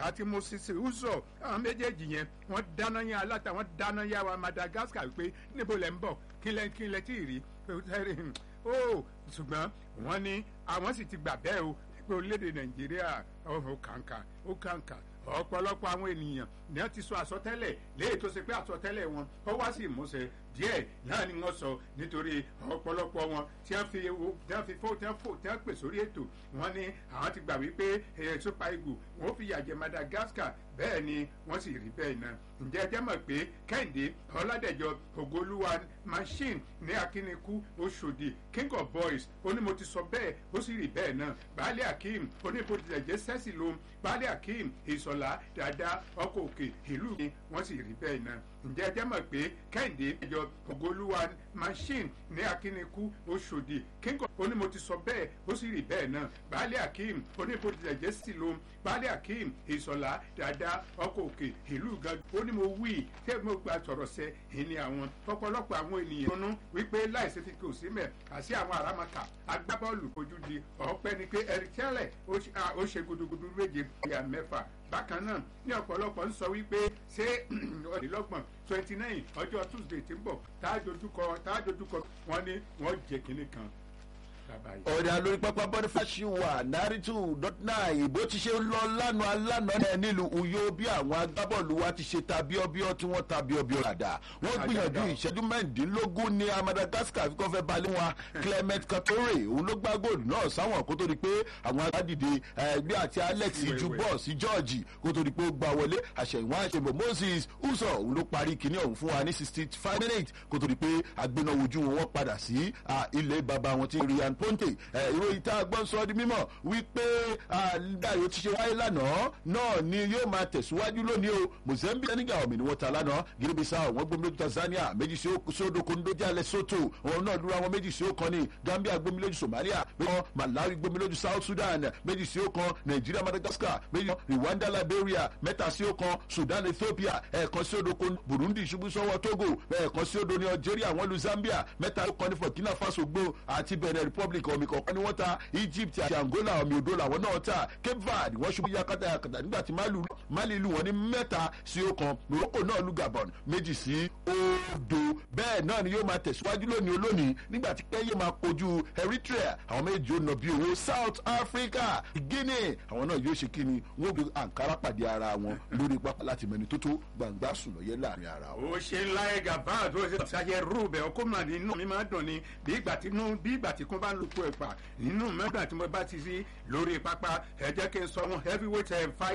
àti moses uzo àwọn méjèèjì yẹn wọ́n dáná yá aláta wọ́n dáná yá wa madagascar pé níbo lẹ́ ń bọ̀ kí lẹ́ kí lẹ́ tí ì rí ó ṣùgbọ́n wọ́n ní àwọn sì ti gbà bẹ́ẹ̀ o pé orílẹ̀-èdè nàìjíríà ó kàǹkà ó kàǹkà ọ̀pọ̀lọpọ̀ àwọn ènìyàn ni wọ́n ti sọ àsọtẹ́lẹ̀ léyìí tó ṣe pé àsọtẹ́lẹ̀ wọn ó wá sí ìmúṣẹ díẹ̀ náà ni wọ́n sọ nítorí ọ̀pọ̀lọpọ̀ wọn tí wọ́n fi ewu tí wọ́n fi fó tí wọ́n fò tí wọ́n pè sórí ètò wọn ni àwọn ti gbà wípé super eagle wọ́n fi yàjẹ́ madagascar bẹ́ẹ̀ ni wọ́n sì rí bẹ́ẹ̀ náà ǹjẹ́ ẹ jẹ́ mọ̀ pé kẹ́hìndé ọ̀làdẹ̀jọ ògolúwa machine ní akínníkù oṣòdì king of boys ó ní mo ti sọ bẹ́ẹ̀ ó sì rí bẹ́ẹ̀ náà baálé akeem oníbodìlẹ̀jẹ́ sẹ́sì ló baálé akeem ìsọ̀lá dáadáa ọkọ̀ òkè ìlú mi wọ́n sì rí bẹ́ẹ̀ náà ǹjẹ́ ẹ jẹ́ mọ̀ pé kẹ́hìndé ẹ̀jọ ògolúwa machine ní akínníkù oṣòdì king of ó ní mo ti sọ bẹ́ẹ̀ ó sì rí bẹ́ẹ̀ náà baálé akeem oníbodìlẹ̀jẹ́ sẹ́sì ló baálé akeem ìsọ̀lá dáadáa ọkọ̀ òkè ìlú gan ó ní mo wí tẹ́ mo gba sọ̀rọ̀ sẹ́ ìní àwọn ọ̀pọ̀lọpọ̀ àwọn ènìyàn ronú wípé láìsí fi kò sí mẹ́ àti àwọn àràmàkà agbábọ́ọ̀lù ojú di ọ̀pẹ ni pé eric tẹ́lẹ̀ ó ṣe gudugudu méje ìyá mẹ́fà bákan náà ní ọ̀pọ̀lọpọ̀ ń sọ wípé ṣé ọ̀dìlọ́gbọ̀n twenty nine ọjọ́ tuesday ti ń bọ̀ tá a dojúkọ tá a dojúkọ wọn ni wọ́n jẹ kínní kan ọ̀dà lórí pápá bọ́dífàṣì wà náírítù dọ́tínà ìbò ti ṣe lọ lánàá lánàá náà nílùú uyo bí àwọn agbábọ́ọ̀lù wa ti ṣe ta bíọ́bíọ́ tí wọ́n ta bíọ́bíọ́ dàda wọ́n gbìyànjú ìṣẹ́jú mẹ́rìndínlógún ní madagascar fi kọ́ fẹ́ balẹ̀ wọn clement katore òun ló gbá góòlù náà sáwọn kó tó di pé àwọn agbádìde ẹgbẹ́ àti alex ju bọ́ọ̀ sí george kó tó di pé ó gbà wọlé àṣẹ̀yìnwá àṣẹ̀bọ̀ moses uso òun ló parí kinní ọ̀hún fún wa ní sixty five minutes kó tó di pé agbénáwojú wọn padà sí ilé bàbá wọn tí rian ponte ìròyìn tá a gbọ́ sọ di mímọ̀ wípé báyìí ó ti ṣe wáyé lánàá náà ni yóò máa tẹ̀síwájú lónìí o mozambique senegal ọ̀mì ni wọ́n ta lánàá guinea-bissau wọ́n gbómi lójú tanzania méjì sí sódò kondójà lesotho òun náà dúró àwọn méjì sí ọ̀kan ní gambia gbómi lójú somalia méjì malawi gbómi lójú south sudan méjì sí ọ̀kan nigeria madagascar méjì rwanda liberia mẹ́ta sí ọ̀kan sudan ethiopia ẹ̀ẹ̀kan sí odò kon burundi ṣubú sọ́wọ́ togo ẹ̀ẹ̀kan sí odò ní algeria wọ́n lu zambia mẹ́ta sí ọ̀kan ní burkina faso gbó àti benin republic omi kọ̀ọ̀kan ni wọ́n ta egypt àti angola omi odò làwọn náà ta cape verde wọ́n ṣubú yakata yakata nígbà tí mali lu wọn ní mẹ́ta sí ọ̀kan morocco náà lu gabon méjì sí odò bẹ́ẹ̀ náà ni yóò máa tẹ̀síwájú lónìí olónìí nígbà tí kẹ́yẹ máa kojú eritrea àwọn méjì ó nà bí owó south africa guinea àwọn náà yóò ṣe kíni wọ́n gbé ankara pàdé ara wọn lórí pápá láti mẹni tó tó gbàngbà sùn lọ́yẹ́ láàrin ara wọn. ó ṣe ńlá ẹ̀ gàbá tó ṣe ṣàyẹ̀ rúbẹ̀ ọkọ̀ mà nínú mi máa dùn ni bí ìgbà tí bí ìgbà tí kún bá lóko ẹ̀pà nínú mẹ́gbà tí mo bá ti sí lórí pápá ẹ jẹ́ kí n sọ wọn heavyweight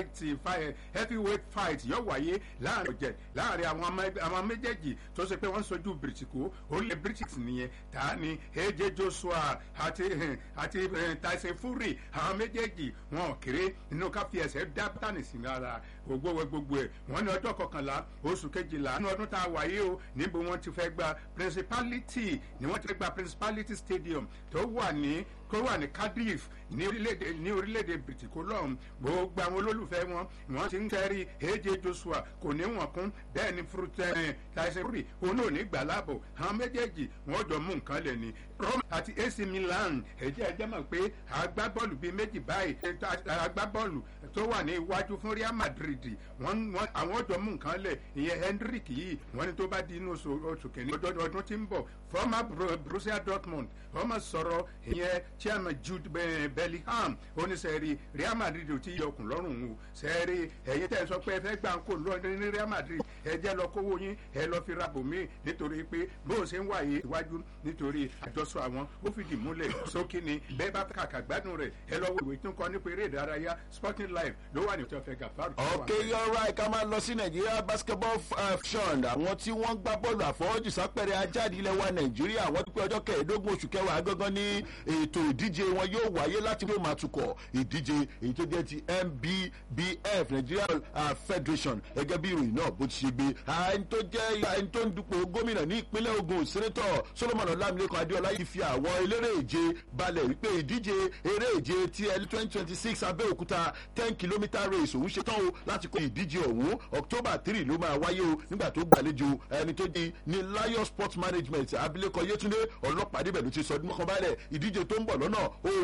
fight heavyweight fight yóò wáyé láàrin ọ̀jẹ̀ láàrin àwọn méjèèjì tó ṣe pé wọ́n sojú bìrìtìkó orílẹ̀ british nìyẹn ta ni aj joshua àti àti tyson fury àwọn méjèèjì wọn kéré nínú ká fi ẹsẹ̀ dá tánì sí lára gbogbo gbogbo ẹ̀ wọ́n ní ọjọ́ kọkànlá oṣù kejìlá nínú ọdún tá a wáyé o níbo wọ́n ti fẹ́ gba principality ni wọ́n ti fẹ́ gba principality stadium tó wà ní kó wà ní cardiff ní orílẹ̀-èdè ní orílẹ̀-èdè bìtìkó lọ́hùn gbogbo àwọn olólùfẹ́ wọn wọ́n ti ń tẹ́rí aj joshua kò ní wọ̀n kún bẹ́ẹ̀ ni frutẹ́ tyson fury òun ò ní gbà láàbò àwọn méjèèjì wọ́n jọ mú nǹkan lẹ̀ ní rome àti ac milan ẹ̀jẹ̀ ẹ̀jẹ̀ mọ̀ pé agbábọ́ọ̀lù bíi méjì báyìí agbábọ́ọ̀lù tó wà ní iwájú fún real madrid àwọn jọ mú nǹkan lẹ̀ ìyẹn hendrick yìí wọ́n ní tó bá di inú oṣù kìíní ọdún tí ń bọ̀ former borussia dortmund wọ́n mọ̀ sọ̀rọ̀ ìyẹn chairman jude bellingham oníṣẹ́rí real madrid ò tí yọ ọkùn lọ́rùn o ṣẹ́rí ẹ̀yin tẹ́ ẹ sọ pé ẹ fẹ́ gbà ń kó lọ ní real madrid ẹ jẹ́ lọ kówó yín ẹ lọ fi ra bòmí nítorí pé bó o ṣe ń wáyé iwájú nítorí àjọsọ àwọn ó fìdí múlẹ̀ sókè ni bẹ́ẹ̀ bá kàkà gbádùn rẹ̀ ẹ lọ wo ìwé tó ń kọ nípa eré ìdárayá sporting life ló wà ní ìtọ́fẹ́ gàfárù. ok you're right ká máa lọ sí nàìjíríà basketball fund àwọn tí wọ́n gbá bọ́ọ̀lù àfọwọ́jù sápẹ̀rẹ̀ ajáde ilẹ̀ wa nàìjíríà wọ́n ti pé ọjọ́ kẹẹ̀ẹ́dógún oṣù kẹwàá gángan ní ètò ìdíje wọn yóò wáyé láti ló máa tukọ̀ ìdíje èyí tó jẹ́ ti nbbf nigeria uh, federation gẹ́gẹ́ bí ìròyìn náà bó ti ṣe gbé ẹni tó jẹ́ ẹni tó ń dupò gómìnà ní ìpínlẹ̀ ogun sẹ́nẹ́tọ̀ solomon ọlámilẹ́kan adéọlá yìí fi àwọn eléré ìje balẹ̀ wípé ìdíje eré ìje ti ẹni twenty twenty six abẹ́òkúta ten kilometre race òun ṣetán o láti kó ìdíje ọ̀hún october three ló máa wáyé o nígbà tó gbàlejò ẹni tó di ní lion sports management abilékọ yétúndé ọlọ́pàá débẹ̀ ló ti sọ ọdún mọ́kànbálẹ̀ ìdíje tó ń bọ̀ lọ́nà